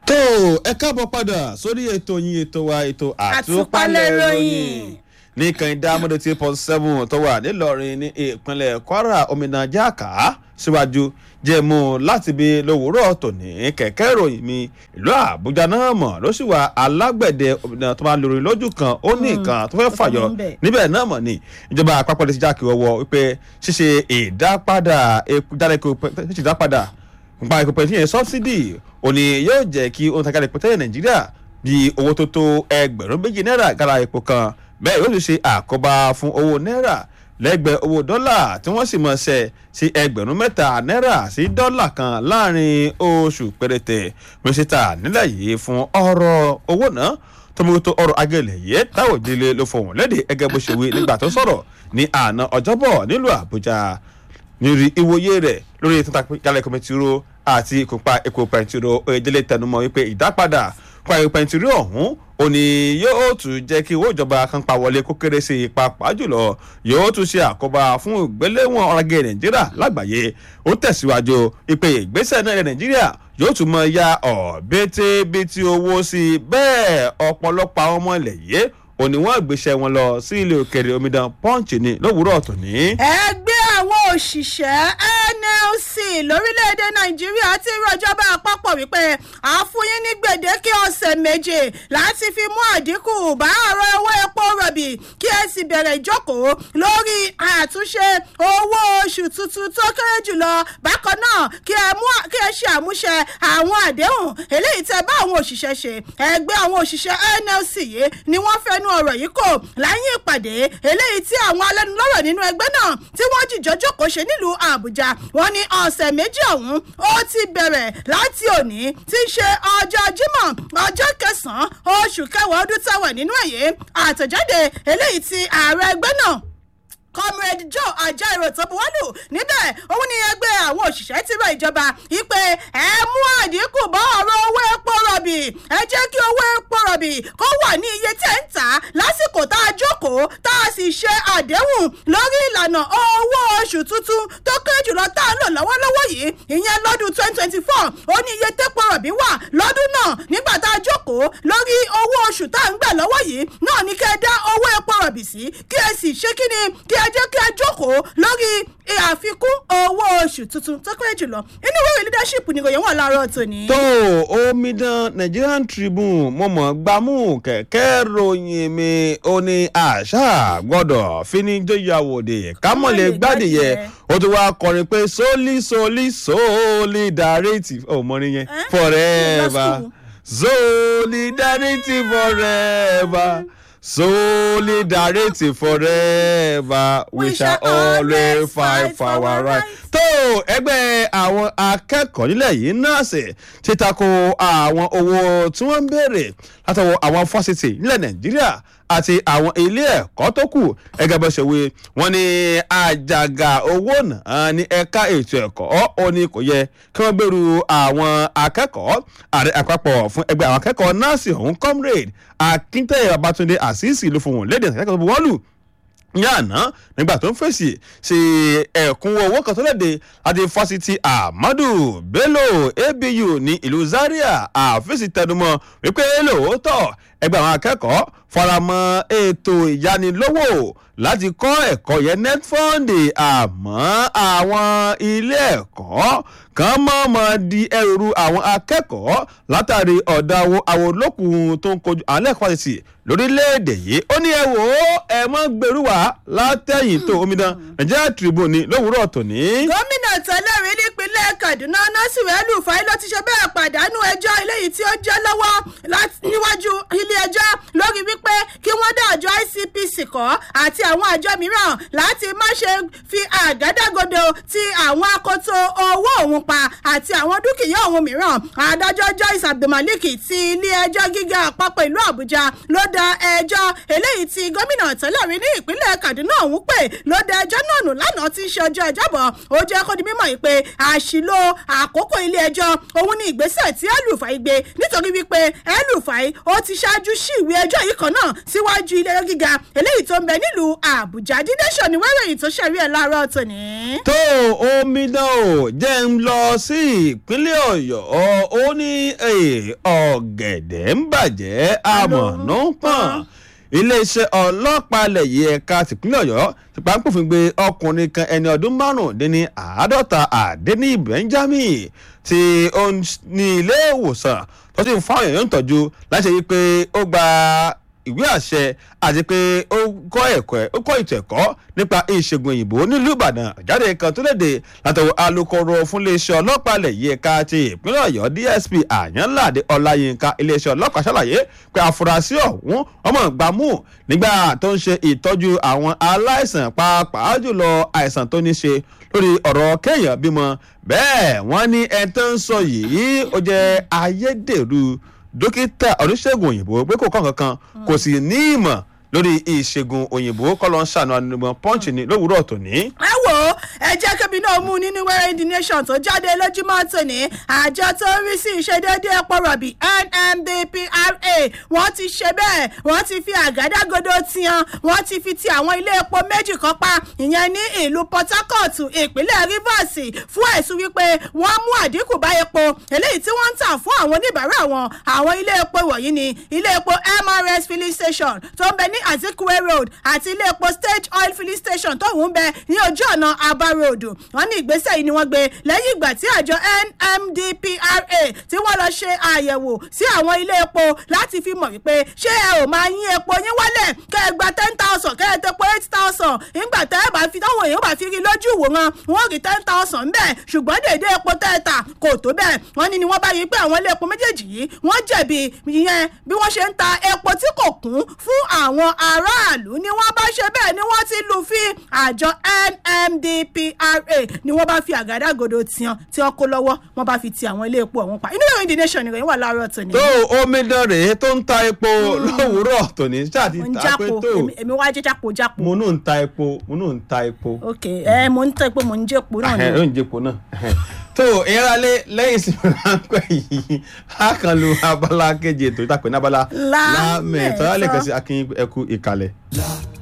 tó ẹ káàbọ̀ padà sórí ètò yín ètò wa ètò àtúpalẹ̀ Àtúpalẹ̀ ìròyìn ìròyìn. ní kànìdá mọ́tò tí pọ̀ seven tó wà nílọrin ní ìpínlẹ̀ kwara omina jáàká síwájú jẹ́mu láti bí lówùúrọ̀ tòní kẹ̀kẹ́ ìròyìn mi ìlú àbújá náà mọ̀ ló sì wà alágbẹ̀dẹ omina tó máa lórí lójú kan ó ní nǹkan tó fẹ́ fàyọ tó ń bẹ̀. níbẹ̀ náà mọ̀ ni ìjọba àpapọ̀ lè ti jákè ọwọ́ wípé ṣíṣe ìdápadà ìdápadà ṣíṣe ìdápadà nípa ìpínpẹ̀ tí yẹn sọ́bsidì òní yóò jẹ́ kí ohun tàgàlẹ̀ pẹ̀tẹ́lẹ̀ nàìjíríà bí owó tó tó ẹgbẹ̀rún méjì náírà gara epo kan bẹ́ẹ̀ yóò sì ṣe àkóbá fún owó náírà lẹ́gbẹ̀ẹ́ owó dọ́là tí wọ́n sì mọ̀ ṣe sí ẹgbẹ̀rún mẹ́ta náírà sí dọ́là kan láàrin oṣù péréte mínísítà nílẹ̀ yìí fún ọ̀rọ̀ owó náà tọmọtò ọrọ̀ agẹlẹ̀ yìí táwọn ìdílé ló fọwọ́n lédè ẹgẹ́ bó ṣe wí nígbà tó sọ̀rọ̀ ní àná ọjọ́bọ̀ nílùú àbújá nírí ìwòye rẹ̀ lórí ètò ìtàkùn kọmẹtìrò àti ìkópa epo pẹntiró ìdílé tẹnumọ́ wípé ìdápadà pa epo pẹntiró ọ̀hún òní yóò tún jẹ́ kí owó ìjọba kan pa wọlé kó kéré sí i pàápàá jùlọ yóò tún ṣe àkóbá fún ìgbéléwọ̀n ọ̀rọ̀gẹ̀ nàìjíríà lágbàáyé ó tẹ̀síwájú ìpè ìgbésẹ̀ náà ilẹ̀ nàìjíríà yóò tún mọ ya ọ̀bẹ́tẹ́bẹ́tì owó sí i bẹ́ẹ̀ ọ̀pọ̀lọpọ̀ àwọn ọmọ ilẹ̀ yìí òní wọ́n gbéṣẹ́ wọn lọ sí ilé òkèrè omidan punch ní lówùúrọ̀ tòní. ẹgbẹ́ àwọn òṣìṣẹ́ nlc lórílẹ̀‐èdè nàìjíríà ti rọjọba àpapọ̀ wípé àfúyín ní gbèdéke ọ̀sẹ̀ méje láti fi mú àdínkù bá ọ̀rọ̀ owó epo rọ̀bì kí ẹ sì bẹ̀rẹ̀ ìjókòó lórí àtúnṣe owó oṣù tuntun tó kéré jùlọ bákan náà kí ẹ mú kí ẹ ṣe àmúṣe àwọn àdéhùn eléyìí tẹ bá àwọn òṣìṣẹ́ ṣe ẹgbẹ́ àwọn òṣìṣẹ́ nlc yìí ni wọ́n fẹnu ọ̀rọ̀ yìí kò láyé ìpàdé eléyìí tí àwọn alẹ́nulọ́rọ̀ nínú ẹgbẹ́ náà tí wọ́n jìjọ jókòó ṣe nílùú àbújá wọ́n ní ọ̀sẹ̀ méjì ọ̀hún ó ti bẹ̀rẹ̀ láti òní tí í ṣe ọjọ́ jímọ̀ ọjọ́ kẹsàn-án oṣù kẹwàá ọdún táwọn nínú ẹ̀yẹ àtẹ̀jáde eléyìí tí ààrẹ ẹgbẹ́ náà comrade joe ajaero tó buwọ́lù níbẹ̀ òun ni ẹgbẹ́ àwọn òṣìṣẹ́ ti rọ ìjọba ìpè ẹ mú àdínkù bá ọ̀rọ̀ owó epo rọ̀bì ẹ jẹ́ kí owó epo rọ̀bì kó wà ní iye tẹ́ ń tà á lásìkò tá a jókòó tá a sì ṣe àdéhùn lórí ìlànà owó oṣù tuntun tó kéré jùlọ tá a lò lọ́wọ́lọ́wọ́ yìí ìyẹn lọ́dún twenty twenty four ó ní iye tẹ́pọ̀ rọ̀bì wà lọ́dún náà nígbà tá a jókòó lórí owó oṣù tá a ń gbà lọ́wọ́ yìí náà ní kẹ́ ẹ dá owó epo rọ̀bì sí kí ẹ sì ṣe kí ni kí ẹ jẹ́ kí ẹ jókòó lórí àfikún owó oṣù tuntun tó kéré jùlọ inú ìwé leadership ni ìròyìn wà láàárọ̀ tòní. tó omidan nigerian tribune mo mọ̀ gbámú kẹ̀kẹ́ ròyìn mi ó ní àṣà gbọ́dọ̀ fíníjọ́yàwòdì kámọ̀lẹ̀ gbádìyẹ ó ti wá kọrin pé sólí sólí solidarity ó mọrin yẹn Eh? forever Lọ solidarity forever solidarity forever we shall always fight for our right. tó ẹgbẹ́ àwọn akẹ́kọ̀ọ́ nílẹ̀ yìí náà sì ti tako àwọn owó tí wọ́n ń béèrè látọwọ́ àwọn fásitì nílẹ̀ nàìjíríà àti àwọn ilé ẹ̀kọ́ tó kù ẹgẹ́ bó ṣe wí wọ́n ní àjàgà owó náà ní ẹ̀ka ètò ẹ̀kọ́ ó ní kò yẹ kí wọ́n gbèrú àwọn akẹ́kọ̀ọ́ ààrẹ àpapọ̀ fún ẹgbẹ́ àwọn akẹ́kọ̀ọ́ nọ́ọ̀sì ọ̀hún comrade akíntayẹ babatunde àṣìṣì ló fún wọn lédè akẹ́kọ̀ọ́ tó bu wọ́ọ̀lù ní àná nígbà tó ń fèsì sí ẹ̀kúnwó owó kan tó léde láti fásitì ahmadu bello abu ní ìlú zaria àfẹ́sì tẹnumọ́ wípé lóòótọ́ ẹgbẹ́ àwọn akẹ́kọ̀ọ́ faramọ́ ètò ìyanilówó láti kọ́ ẹ̀kọ́ yẹn netfund àmọ́ àwọn ilé ẹ̀kọ́ kan mọ̀ọ́mọ̀ di ẹrù àwọn akẹ́kọ̀ọ́ látàrí ọ̀dàwọ̀ àwọn olókùn tó ń kojú àwọn ẹlẹ́kọ̀ọ́ fásitì lórílẹ̀‐èdè yìí ó ní ẹ wò ó ẹ mọ́ gbèrú wá látẹ̀yìn tó omidan nigeria tribune ní lówùúrọ̀ tòní. gómìnà tẹ́lẹ̀ rí nípínlẹ̀ kaduna nasiru el-rufai ló ti ṣe bẹ́ẹ̀ pàdánù ẹjọ́ eléyìí tí ó jẹ́ lọ́wọ́ láti- níwájú ilé ẹjọ́ lórí wípé kí wọ́n dá àjọ icpc kọ́ àti àwọn àjọ mìíràn láti má ṣe fi àgádágodo ti àwọn akoto owó òun pa àti àwọn dúkìá òun mìíràn adájọ́ joyce abdulmalik ti ilé ẹjọ́ gíga àpapọ̀ ìlú àbújá ló da ẹjọ́ eléyìí tí gómìnà tẹ́lẹ̀ rí ní ìpínlẹ̀ kaduna ọ̀hún pè ló da ẹjọ́ náà nù lánàá tí í ṣe ọjọ́ ìjábọ̀ ó jẹ́ kó di mímọ̀ yìí pé àṣìlò àkókò ilé ẹjọ́ òun ni ìgbésẹ̀ tí el-rufai gbé nítorí wípé el-rufai ó ti ṣáájú sí ìwé ẹjọ́ yìí kan náà síwájú ilé ẹjọ́ gíga eléyìí tó ń bẹ nílùú àbújá dídẹ́sọ̀ ni wẹ́rẹ̀ yìí tó ṣẹ̀rí ẹ̀ láàárọ̀ tòní. tó omidan ò jẹ́ ń lọ sí ìpínlẹ̀ ọ̀yọ́ ó ní ọ̀gẹ̀dẹ̀ ń bàjẹ́ àmọ̀nà ń pọ̀n iléeṣẹ́ ọlọ́pàá ilẹ̀ yìí ẹ̀ka tìpínlẹ̀ ọ̀yọ́ ti pàǹpòfin gbé ọkùnrin kan ẹni ọdún márùndínní àádọ́ta àdéní benjamin tí ó ní ilé ìwòsàn tó sì ń fáwọn èèyàn ń tọ́jú láti rí i pé ó gba ìwé àṣẹ àti pé ó kọ́ ẹ̀kọ́ ó kọ́ ètò ẹ̀kọ́ nípa ìṣègùn òyìnbó nílùú ìbàdàn àjáde kan tó léde látọwọ́ alūkkóró fún iléeṣẹ́ ọlọ́pàá ilẹ̀ yìí ẹ̀ka ti ìpínlẹ̀ ọ̀yọ́ dsp àyànláde ọláyínká iléeṣẹ́ ọlọ́pàá ṣàlàyé pé àfúrásì ọ̀hún ọmọ ìgbàmú nígbà tó ń ṣe ìtọ́jú àwọn aláìsàn pàápàá jùlọ àìsàn tó ní ṣe lórí ọ̀rọ̀ kéèyàn bímọ bẹ́ẹ̀ wọ́n ní ẹni tó ń sọ yìí ó jẹ́ ayédèrú dókítà oníṣègùn òyìnbó pé kò kàn kankan kò sì ní ìmọ̀ lórí ìṣègùn òyìnbó kọ́ ló ń ṣàánú ànumọ̀ pọ́ǹchì ní lówùúrọ̀ tòní. ẹ wo ẹ jẹ́ kébi náà mú nínú wẹ́rẹ́ the nation tó jáde lójúmọ́ tòní àjọ tó ń rí sí ìṣedéédé epo rọ̀bì nmdpra wọ́n ti ṣe bẹ́ẹ̀ wọ́n ti fi àgádágodo tiyan wọ́n ti fi ti àwọn ilé epo méjì kan pa ìyẹn ní ìlú port harcourt ìpínlẹ̀ rivers fún ẹ̀sùn wípé wọ́n mú àdínkù bá epo eléyìí tí wọ́n ń tà fún àwọn oníbàárà wọn àwọn ilé epo wọ̀nyí ni ilé epo mrs filling station tó ń bẹ ní azikwe road àti ilé epo stage oil filling station tó ń bẹ ní ojú ọ̀nà aba road wọ́n ní ìgbésẹ̀ yìí ni wọ́n gbé lẹ́yìn ìgbà tí àjọ nmdpra tí wọ́n lọ ṣe àyẹ̀wò sí àwọn ilé epo láti fi mọ̀ wípé ṣé ẹ ò máa yín epo yín wálẹ̀ kẹ́ ẹ gba ten thousand kẹ́ ẹ tepo eight thousand nígbà tẹ́ ẹ bá fi táwọn èèyàn bá fi rí lójú ìwòran wọ́n rí ten thousand ń bẹ̀ ṣùgbọ́n dèdè epo tẹ́ ẹ tà kò tó bẹ́ẹ̀ wọ́n ní ni wọ́n bá rí pé àwọn ilé epo méjèèjì yìí wọ́n jẹ̀bi ìyẹn bí wọ́n ṣe ń ta epo tí kò kún fún àwọn aráàlú ni wọ́n bá ṣe bẹ́ẹ̀ ni wọ́n ti lù fi àjọ nmdpra ni wọ́n bá fi àgádágodo tiyan tí wọ́n kó lọ́wọ́ wọ́n bá fi ti àwọn ilé epo ọ̀hún pa inú ìròyìn the nation ìròyìn wà láàárọ̀ tòní. tó omidan rèé tó ń ta epo lówùúrọ̀ tòní ṣáà ti mo ń ta pé jápo tó èmi- èmi wá jẹ́ jápo jápo. mo náà ń ta epo mo náà ń ta epo. ok ẹ mo ń tẹ́ pé mo ń jẹ́ epo náà ẹ ni. ló ń jẹpo náà tó ìyáralé lẹ́yìn ìsinmi ráńpẹ́ yìí a kan lu abala kejì ètò ìtàpẹ́ ní abala Lámẹ̀tọ́. lámẹ̀tọ́ lẹ́ẹ̀kan sí akin ẹkú ìkàlẹ̀.